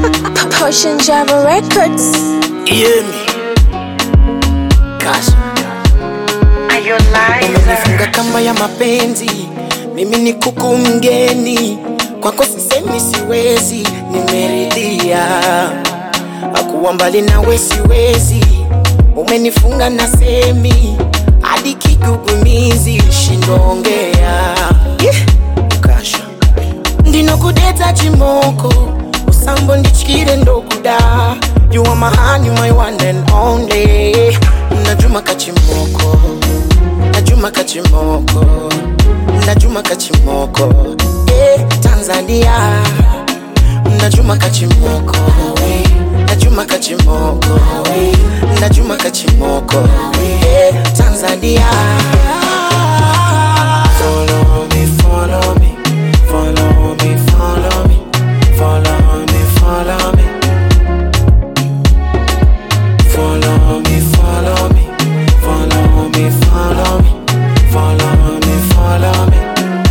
Potion Java Records. Yemi Kasha Umenifunga kamba ya mapenzi, mimi ni kuku mgeni kwako, sisemi siwezi, nimeridhia akuwa mbali nawe siwezi, umenifunga na semi hadi kigugumizi, shindongea yeah. Kasha ndinokudeta chimoko usambo ndichikire ndokuda you are my honey, my one and only najuma kachimoko najuma kachimoko najuma kachimoko eh, tanzania najuma kachimoko najuma kachimoko najuma kachimoko eh, tanzania follow me follow me follow me follow me follow me follow me Follow me, follow me, follow me, follow me, follow me, follow me.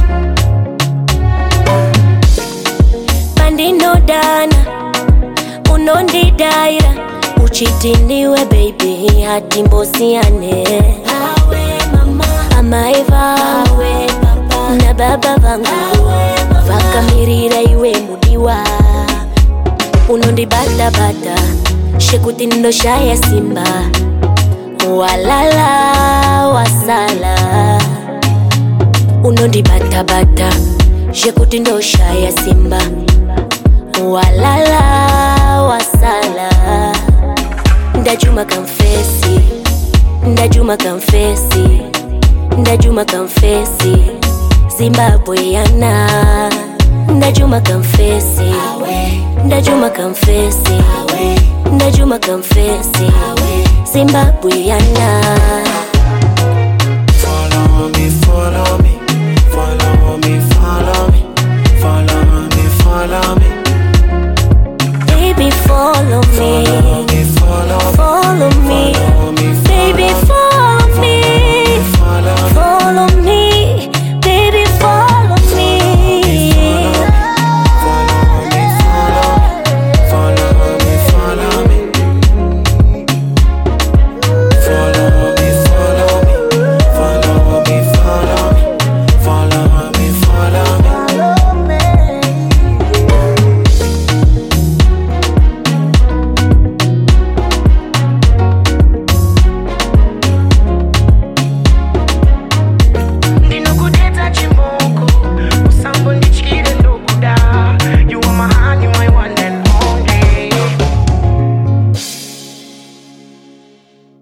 pandinodana unondidaira uchitiniwe baby hati mbosiyane amaiva na baba vangu vakamirira iwe mudiwa unondibatabata shekuti ndoshaya simba walala wasala unondibatabata shekuti ndoshaya simba walala wasala ndajuma kamfesi ndajuma kamfesi ndajuma kamfesi zimbabwe yana ndajuma kamfesi ndajuma kamfesi ndajuma kamfesi zimbabwe yana Follow me, follow me,